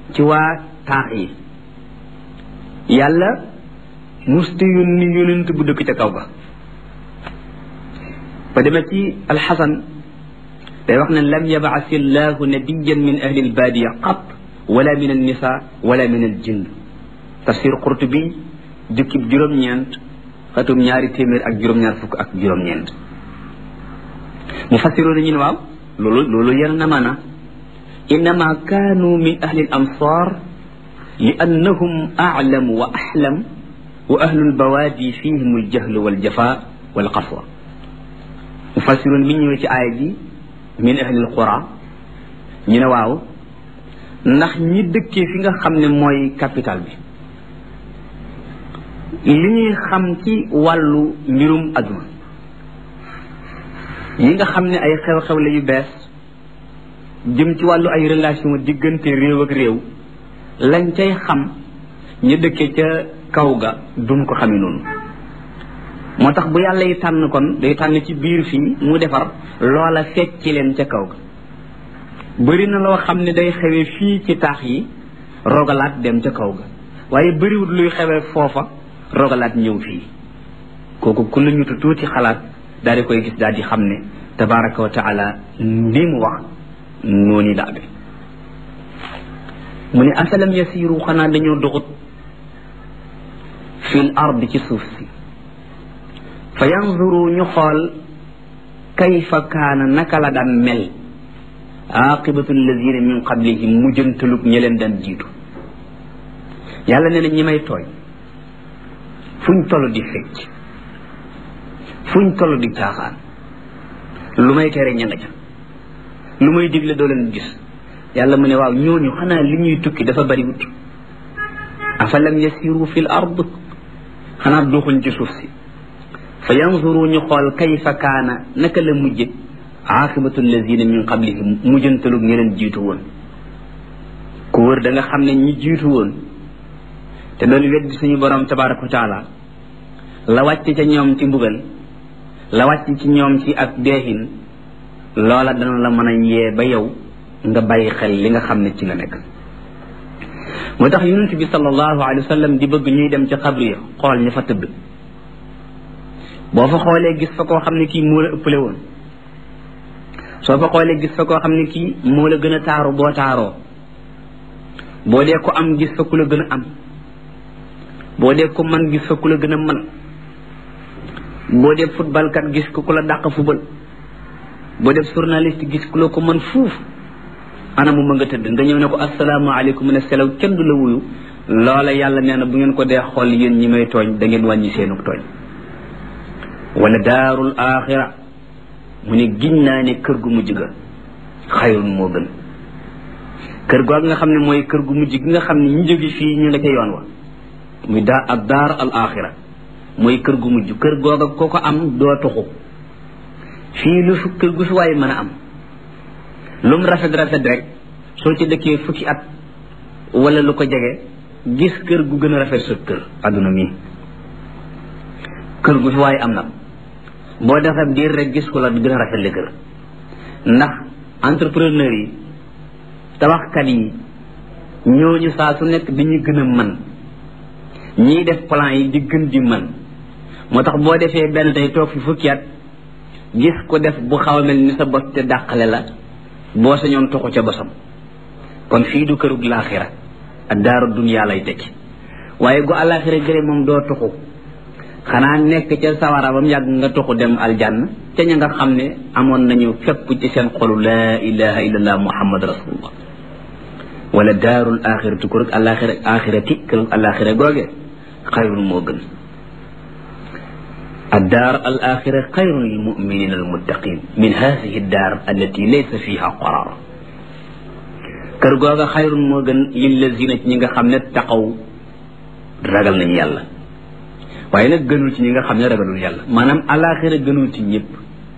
ci waa taax yi yàlla musta yónni yónent bu dëkk ca kaw ga ba demee ci alxasan day wax ne lam yabaas illahu nabiyan min ahli albaadiya qat wala min annisa wala min aljinn tafsir qurtubi jukkib juróom-ñeent xatum ñaari téeméer ak juróom-ñaar fukk ak juróom-ñeent mu fassiroon ñu ne waaw loolu loolu yar na maana innama kaanu min ahli al amsar li annahum aclamu wa axlam wa ahlu lbawaadi fihim aljahlu waljafa walqaswa mu fassiroon bi ñëwee ci aaya ji min ahli alqura ñu ne waaw ndax ñi dëkkee fi nga xam ne mooy capital bi li ñuy xam ci wàllu mbirum aduna yi nga xam ne ay xew-xew la yu bees jëm ci wàllu ay relation diggante réew ak réew lañ cay xam ñu dëkkee ca kaw ga duñ ko xamee noonu moo tax bu yàlla yi tànn kon day tànn ci biir fii mu defar loola fekk ci leen ca kaw ga bëri na loo xam ne day xewee fii ci taax yi rogalaat dem ca kaw ga waaye bëriwut luy xewee foofa rogalaat ñëw fii kooku ku la ñu tuuti xalaat daal di koy gis daal di xam ne tabaraka wa taala ni mu wax noonu la amee mu ne afalam yasiru xanaa dañoo doxut fil ard ci suuf si fa yanzuru ñu xool kayfa kaana naka la daan mel aqibatu alladina min qablihim mujjantalug ña leen daan jiitu yàlla nee na ñi may tooñ fuñ toll di fecc fuñ toll di caaxaan lu may tere ña nga ca lu may digle doo leen gis yàlla mu ne waaw ñooñu xanaa li ñuy tukki dafa bari wut afalam yasiru fi l ard xanaa doxuñ ci suuf si fa yanzuru ñu xool kayfa kaana naka la mujje aqibatu alladina min qablihim mujjantalug ñi leen jiitu woon ku wër da nga xam ne ñi jiitu woon te doon weddi suñu borom tabaraka wa taala la wàcc ca ñoom ci mbugal la wàcc ci ñoom ci ak deexin loola dana la mën a yee ba yow nga bàyyi xel li nga xam ne ci nga nekk moo tax yonent bi sallallahu alayhi wa sallam di bëgg ñuy dem ci xabri ya xool ña fa tëdd boo fa xoolee gis fa koo xam ne kii moo la ëppale woon soo fa xoolee gis fa koo xam ne kii moo la gën a taaru boo taaroo boo dee ko am gis fa ku la gën a am boo dee ko man gis fa ku la gën a man boo dee football kat gis ko ku la dàq football boo def journaliste gis ku la ko man fuuf ana mu ma nga tëdd nga ñëw ne ko asalaamaaleykum ne selaw kenn du la wuyu loola yàlla nee na bu ngeen ko dee xool yéen ñi may tooñ da ngeen wàññi seenuk tooñ wala daarul axira mu ne giñ naa ne kër gu mujj ga xayrun moo gën kër googu nga xam ne mooy kër gu mujj gi nga xam ne ñu jóge fii ñu nga ca yoon wa muy daa ak daar al axira mooy kër gu mujj kër googa koo ko am doo tuxu fii lu fu kër gu fi waaye mën a am lu mu rafet rafet rek soo ci dëkkee fukki at wala lu ko jege gis kër gu gën a rafet sa kër adduna mi kër gu fi waaye am na boo defee diir rek gis ko la gën a rafet le kër ndax entrepreneur yi tabaxkat yi ñooñu saa su nekk dañuy gën a mën ñiy def plan yi di gën di mën moo tax boo defee benn tey toog fi fukki at gis ko def bu xaw a mel ni sa bos te dàqale la boo sañoon toxu ca bosam kon fii du kërug laaxira ak daaru duniyaa lay tekki waaye gu àllaaxira gëre moom doo toxu xanaa nekk ca sawara ba mu yàgg nga toxu dem aljanna ca ña nga xam ne amoon nañu fépp ci seen xolu laa ilaha illallah muhammad rasulullah wala daarul axiratu kërug àllaaxira axirati kërug àllaaxira googe xayrun moo gën الدار الآخرة خير للمؤمنين المتقين من هذه الدار التي ليس فيها قرار كرغوغا خير موغن للذين نيغا خامن تقوا ragal nañ yàlla waaye nag gënul ci ñi nga xam ne ragalul yàlla maanaam alaxira gënul ci ñëpp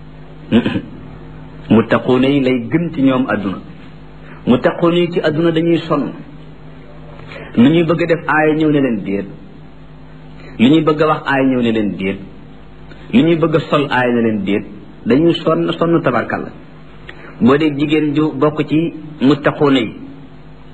mu taquuna yi lay gën ci ñoom adduna mu taquuna yi ci adduna dañuy sonn lu ñuy bëgg a def aaya ñëw ne leen déet lu ñuy bëgg a wax aaya ñëw ne leen déet li ñuy bëgg a sol aay na leen déet dañuy sonn sonn tabarkalla boo dee jigéen ju bokk ci muttaquuna yi